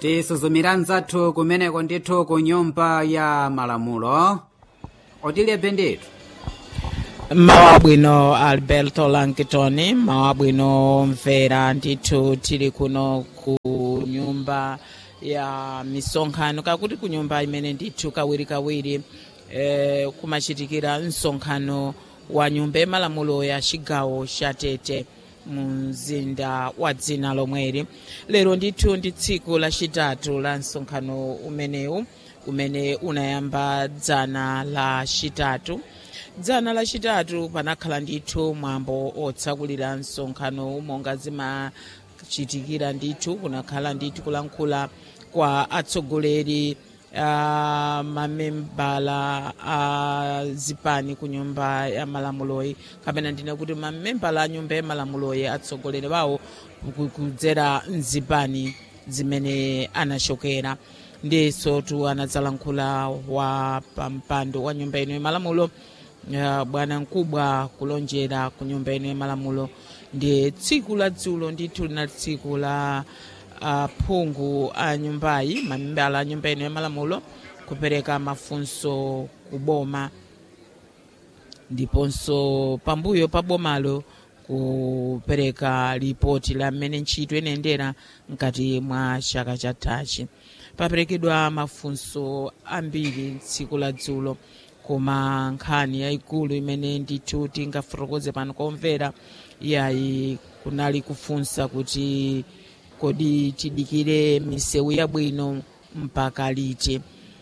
tisuzumira nzathu kumeneko ndithu ku nyumba ya malamulo otilebe ndithu mawa bwino alberto lankitoni mawa bwino mvera ndithu tili kuno ku nyumba ya misonkhano kakuti ku nyumba imene ndithu kawirikawiri eh, kumachitikira msonkhano wa nyumba yamalamulo ya chigawo cha tete mu mzinda wa dzina lomweri lero ndithu ndi tsiku lachitatu la msonkhano umenewu umene unayamba dzana la chitatu dzana lachitatu panakhala ndithu mwambo otsakulira msonkhano monga zimachitikira ndithu kunakhala ndithu kulankhula kwa atsogoleri uh, mamembala a uh, zipani ku nyumba ya malamuloyi kapena ndine kuti mamembala a nyumba ya malamuloyi atsogoleri bawo kudzera mzipani zimene anachokera ndiso tu anadzalankhula wa pampando wa nyumba ino yamalamulo uh, bwana mkubwa kulonjera ku nyumba ino yamalamulo ndi tsiku la dzulo ndithu linali tsiku la aphungu a nyumbayi mamembala a nyumba ino yamalamulo kupereka mafunso ku boma ndiponso pambuyo pa bomalo kupereka ripoti la mmene ntchito inayendera mkati mwa chaka chathachi paperekedwa mafunso ambiri tsiku la dzulo koma nkhani yayikulu imene ndithu tingafotokoze pano komvera yayi kunali kufunsa kuti kodi tidikire misewu yabwino mpaka liti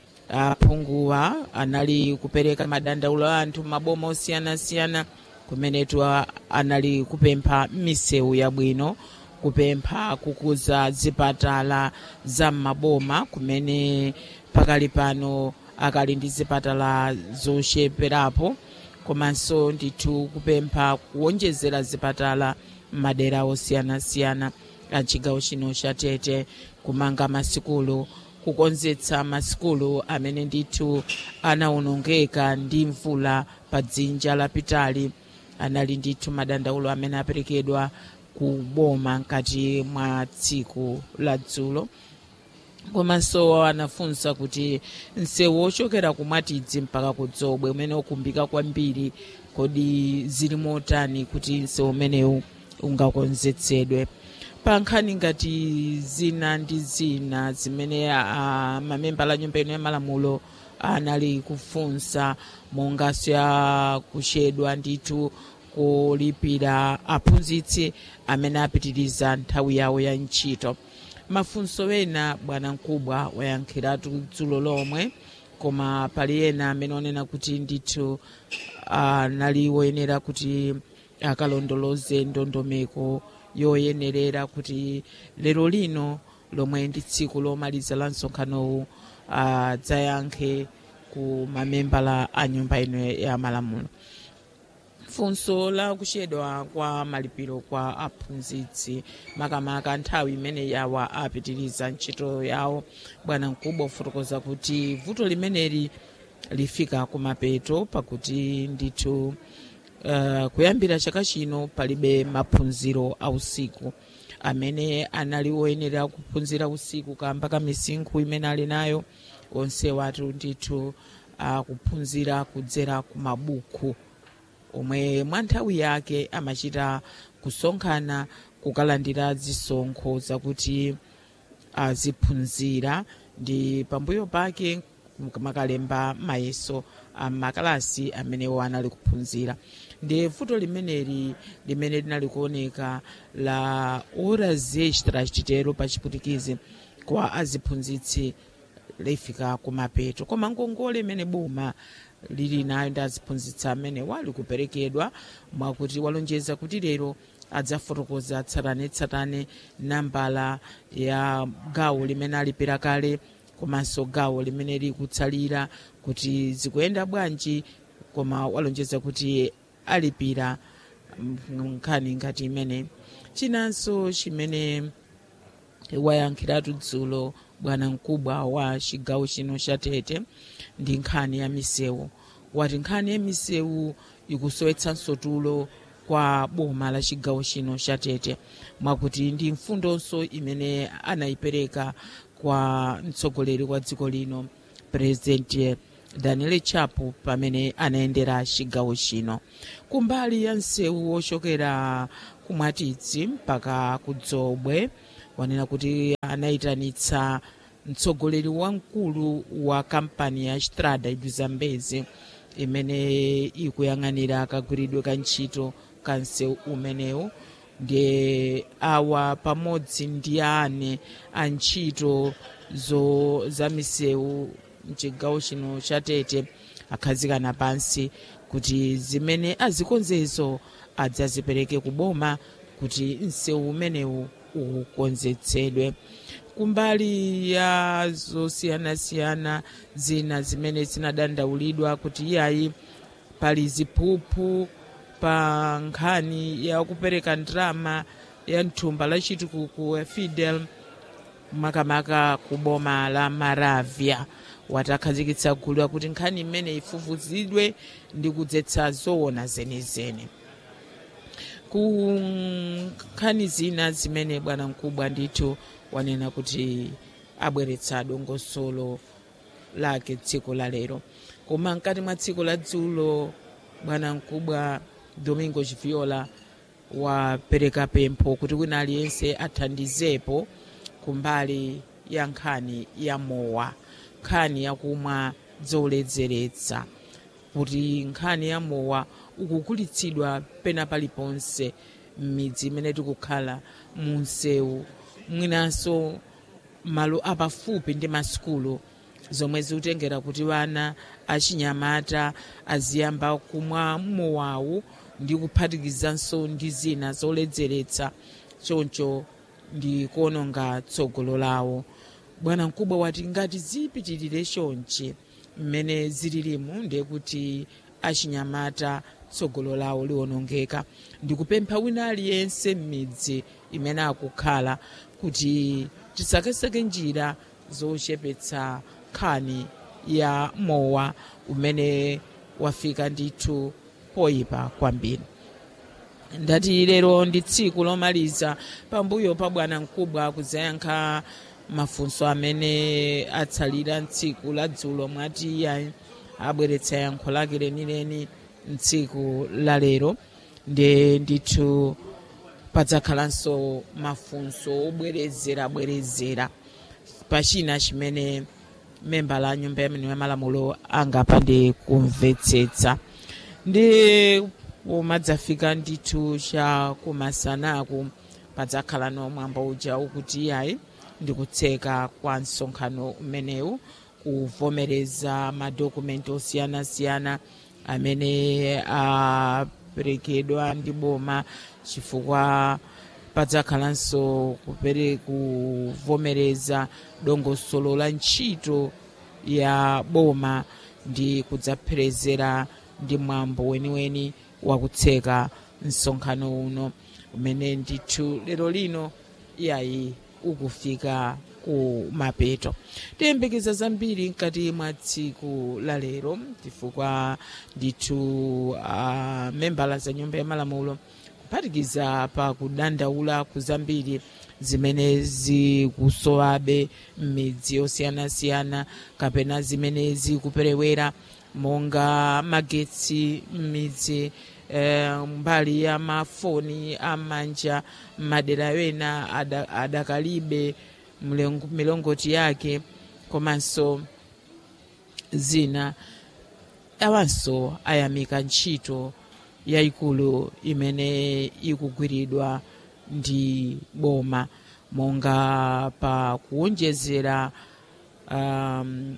aphunguwa anali kupereka madandaulo a anthu maboma osiyanasiyana kumenetu anali kupempha misewu yabwino kupempha kukuza zipatala za m'maboma kumene pakali pano akali ndi zipatala zocheperapo komanso ndithu kupempha kuwonjezera zipatala m'madera osiyanasiyana a chigawo chino cha tete kumanga masikulu kukonzetsa masikulu amene ndithu anawonongeka ndi mvula pa dzinja lapitali anali ndithu madandaulo amene aperekedwa ku boma mkati mwa tsiku la dzulo komanso anafunsa kuti msewu ochokera kumwatidzi mpaka kudzobwe umene ukumbika kwambiri kodi zili motani kuti msewu umenewu ungakonzetsedwe pa nkhani ngati zina ndi zina zimene uh, mamembala a nyumba ino yamalamulo anali kufunsa monganso ya kuchedwa ndithu kulipira aphunzitsi amene apitiriza nthawi yawo ya ntchito mafunso ena bwana mkubwa wayankhiratu dzulo lomwe koma pali ena amene onena kuti ndithu anali uh, woyenera kuti akalondoloze ndondomeko yoyenerera kuti lero lino lomwe ndi tsiku lomaliza la msonkhanowu adzayankhe ku mamembala a nyumba ino ya malamulo funso la kuchedwa kwa malipiro kwa aphunzitsi makamaka nthawi imene yawa apitiriza ntchito yawo bwana mkubwa kufotokoza kuti vuto limeneli lifika kumapeto pakuti ndithu uh, kuyambira chaka chino palibe maphunziro a usiku amene anali woyenera kuphunzira usiku kamba ka misinkhu imene ali nayo onse watu ndithu akuphunzira uh, kudzera ku mabuku omwe mwa nthawi yake amachita kusonkhana kukalandira zisonkho zakuti aziphunzira ndi pambuyo pake makalemba mayeso amakalasi amenewo anali kuphunzira ndi vuto limeneli limene linali kuoneka la horas extras titero pa chiputikizi kwa aziphunzitsi lifika kumapeto koma ngongole imene boma lili nayo ndi aziphunzitsi amene wali kuperekedwa mwakuti walonjeza kuti lero adzafotokoza tsatanetsatane nambala ya gawo limene alipira kale komanso gawo limene likutsalira kuti zikuyenda bwanji koma walonjeza kuti alipira nkhani ngati imene chinanso chimene wayankhiratu dzulo bwana mkubwa wa chigawo chino cha tete ndi nkhani ya misewu wati nkhani ya misewu ikusowetsanso tulo kwa boma la chigawo chino cha tete mwakuti ndi mfundonso imene anayipereka kwa mtsogoleri wa dziko lino president daniel chapo pamene anayendera chigawo chino kumbali ya msewu wochokera kumwatidzi mpaka kudzobwe wanena kuti anayitanitsa mtsogoleri wamkulu wa kampani ya strada du zambezi imene ikuyang'anira kagwiridwe ka ntchito ka msewu umenewu ndiye awa pamodzi ndi ane a ntchito zo za misewu mchigawo chino cha tete akhazikana pansi kuti zimene azikonzezo adzazipereke kuboma kuti msewu umenewu ukonzetsedwe kumbali ya zosiyanasiyana zina zimene zinadandaulidwa kuti iyayi pali ziphuphu pa nkhani ya kupereka ndalama ya mthumba la chitukuko ya fidel makamaka ku boma la maravya watakhazikitsa gulu kuti nkhani imene ifufuzidwe ndi kudzetsa zoona zenizeni ku nkhani zina zimene bwana mkubwa ndithu wanena kuti abweretsa dongosolo lake tsiku la lero koma mkati mwa tsiku la dzulo bwana mkubwa domingo viola wapereka pempho kuti wina aliyense athandizepo kumbali ya nkhani ya mowa nkhani yakumwa zoledzeretsa kuti nkhani ya mowa ukukulitsidwa pena paliponse m'midzi imene tikukhala mu msewu mwinanso malo apafupi ndi masukulu zomwe zikutengera kuti vana achinyamata aziyamba kumwa mowawu ndi kuphatikizanso ndi zina zoledzeretsa choncho ndi kuononga tsogolo lawo bwana mkubwa wati ngati zipitirire chonchi mmene zililimu ndiye kuti achinyamata tsogolo lawo liwonongeka ndikupempha wina aliyense m'midzi imene akukhala kuti tisakeseke njira zochepetsa nkhani ya mowa umene wafika ndithu poyipa kwambiri ndati lero ndi tsiku lomaliza pambuyo pa bwana mkubwa kuzayankha mafunso amene atsalira mtsiku la dzulo mwati iyayi abweretsa yankho lake lenileni mtsiku la lero ndi ndithu padzakhalanso mafunso obwerezerabwerezera pachina chimene memba la nyumba yamene ya malamulo angapande kumvetsetsa ndi pomadzafika ndithu cha kumasanaku padzakhala nomwambo uja ukuti iyayi ndi kutseka kwa msonkhano umenewu kuvomereza madokumenti osiyanasiyana amene aperekedwa ndi boma chifukwa padzakhalanso kupere kuvomereza dongosolo la ntchito ya boma ndi kudzapherezera ndi mwambo weniweni wakutseka msonkhano uno umene ndithu lero lino iyayi ukufika ku mapeto tiyembekeza zambiri mkati mwa tsiku la lero chifukwa ndithu uh, membala za nyumba ya malamulo kuphatikiza pa kudandaula kuzambiri zimene zikusowabe m'midzi yosiyanasiyana kapena zimene zikuperewera monga magetsi m'midzi eh, mbali ya mafoni amanja madera ena ada, adakalibe milongoti yake komanso zina awanso ayamika ntchito yayikulu imene ikugwiridwa ndi boma monga pa kuwonjezera um,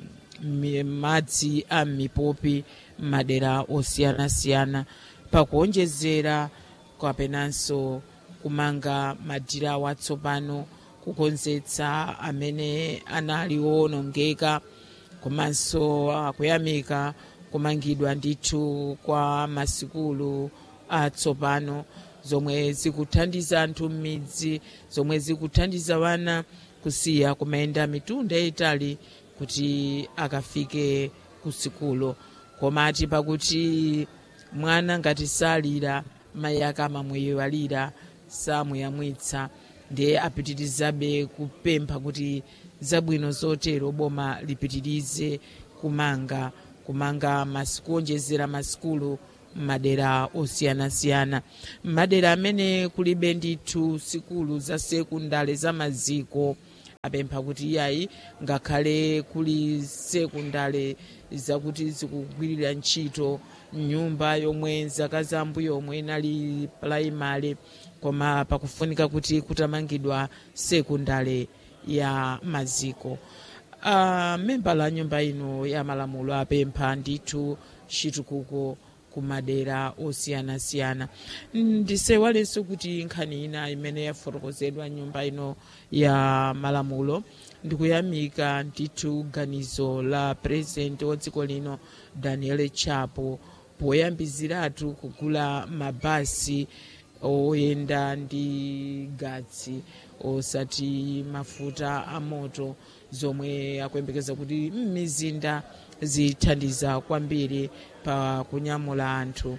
madzi a mipopi madera osiyanasiyana pakuwonjezera kapenanso kumanga madirawo atsopano kukonzetsa amene anali owonongeka komanso akuyamika kumangidwa ndithu kwa masikulu atsopano zomwe zikuthandiza anthu m'midzi zomwe zikuthandiza wana kusiya kumayenda mitunda yayitali kuti akafike ku sikulo komati pakuti mwana ngati salira mayi ake amamwewalira samuyamwitsa ndiye apitirizabe kupempha kuti zabwino zotero boma lipitirize kumanga kumanga masiku kuonjezera masikulu m'madera osiyanasiyana m'madera amene kulibe ndithu sikulu za sekundale za maziko apempha kuti iyayi ngakhale kuli sekundale zakuti zikugwirira ntchito nyumba yomwe zaka zambuyo yomwe inali puraimale koma pakufunika kuti kutamangidwa sekundale ya maziko uh, memba la nyumba ino ya malamulo apempha ndithu chitukuko kumadera osiyanasiyana ndisewalenso kuti nkhani ina imene yafotokozedwa nyumba ino ya malamulo ndikuyamika ndithu ganizo la purezidenti wa dziko lino daniel chapo poyambiziratu kugula mabasi oyenda ndi gatsi osati mafuta amoto zomwe akuyembekeza kuti m'mizinda zithandiza kwambiri pa kunyamula anthu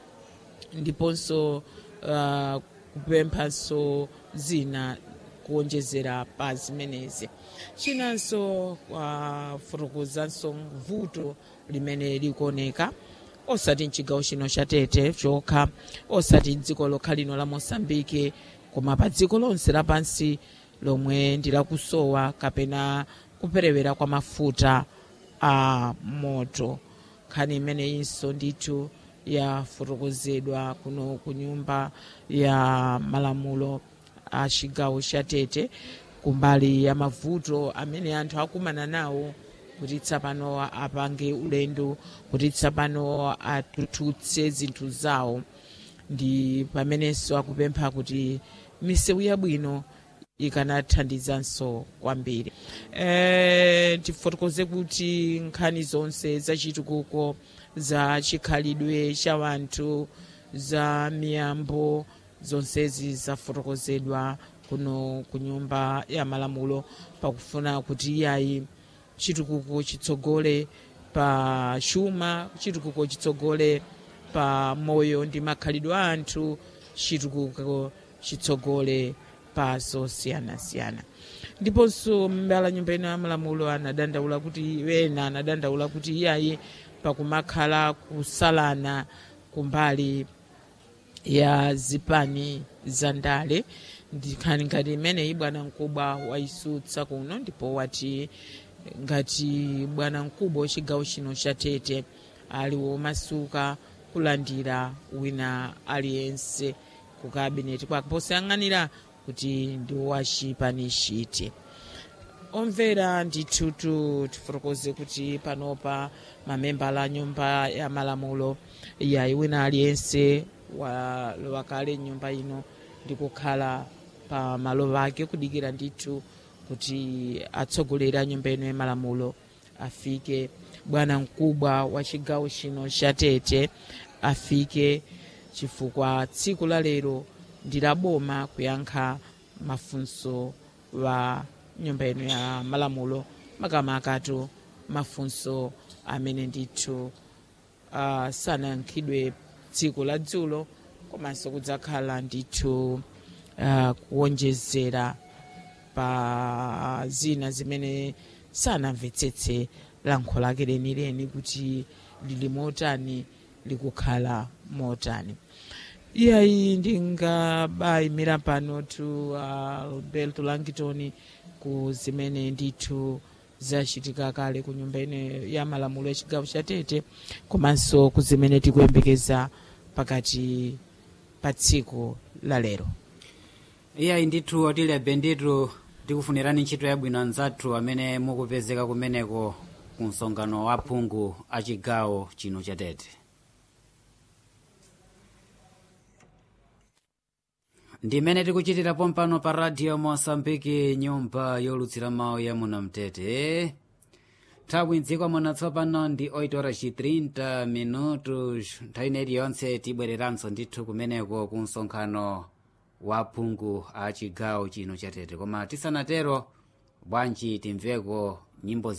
ndiponso uh, kupemphanso zina kuonjezera pa zimenezi chinanso kwafotokozanso uh, vuto limene likuoneka osati mchigawo chino cha tete chokha osati dziko lokha lino la mosambike koma pa dziko lonse lapansi lomwe ndilakusowa kapena kuperewera kwa mafuta a moto nkhani imeneyinso ndithu yafotokozedwa kuno ku nyumba ya malamulo a chigawo cha tete kumbali ya mavuto amene anthu akumana nawo kuti tsapano apange ulendo kuti tsapano atututse zinthu zawo ndi pamenenso akupempha kuti misewu yabwino ikanathandizanso kwambiri e, tifotokoze kuti nkhani zonse zachitukuko za chikhalidwe cha wanthu za miyambo zonsezi zafotokozedwa kuno ku nyumba ya malamulo pakufuna kuti iyayi chitukuko chitsogole pa chuma chitukuko chitsogole pa moyo ndi makhalidwe a anthu chitukuko chitsogole pa zosiyanasiyana ndiponso mbala nyumba ino ya malamulo anadandaula kuti wena anadandaula kuti iyayi pakumakhala kusalana kumbali ya zipani za ndale ndikhani ngati imeneyi bwana mkubwa waisutsa kuno ndipo wati ngati bwana mkubwa wachigawo chino cha tete ali womasuka kulandira wina aliyense ku kabineti kwake posayang'anira kuti ndi wachipani chiti omvera ndithutu tifotokoze kuti panopa mamembala a nyumba ya malamulo yayi wina aliyense wakale nyumba ino ndikukhala pa malo ake kudikira ndithu kuti atsogoleri a nyumba ino ya malamulo afike bwana mkubwa wa chigawo chino cha tete afike chifukwa tsiku la lero ndi la boma kuyankha mafunso wa nyumba ino ya malamulo makamakatu mafunso amene ndithu uh, sanayankhidwe tsiku la dzulo komanso kudzakhala ndithu uh, kuwonjezera pa zina zimene sanamvetsetse lankho lake lenileni kuti lili motani likukhala motani iyayi ndingabayimira pano tu uh, alberto langton ku zimene ndithu zachitika kale ku nyumba ine ya malamulo ya chigawo cha tete komanso ku zimene tikuyembekeza pakati pa tsiku la lero iyayi ndithu otilebe ndithu tikufunirani ntchito yabwino anzathu amene mukupezeka kumeneko ku msonkhano wa phungu a chigawo chino cha tete ndimene tikuchitira pompano pa radio mosambiki nyumba yolutsira mawu ya munamtete nthawi mdziko muno tsopano ndi 8 horas 30 minutos nthawi ineyi yonse tibwereranso ndithu kumeneko ku msonkhano wa phungu a chigawo chino cha tete koma tisanatero bwanji timveko nyimbo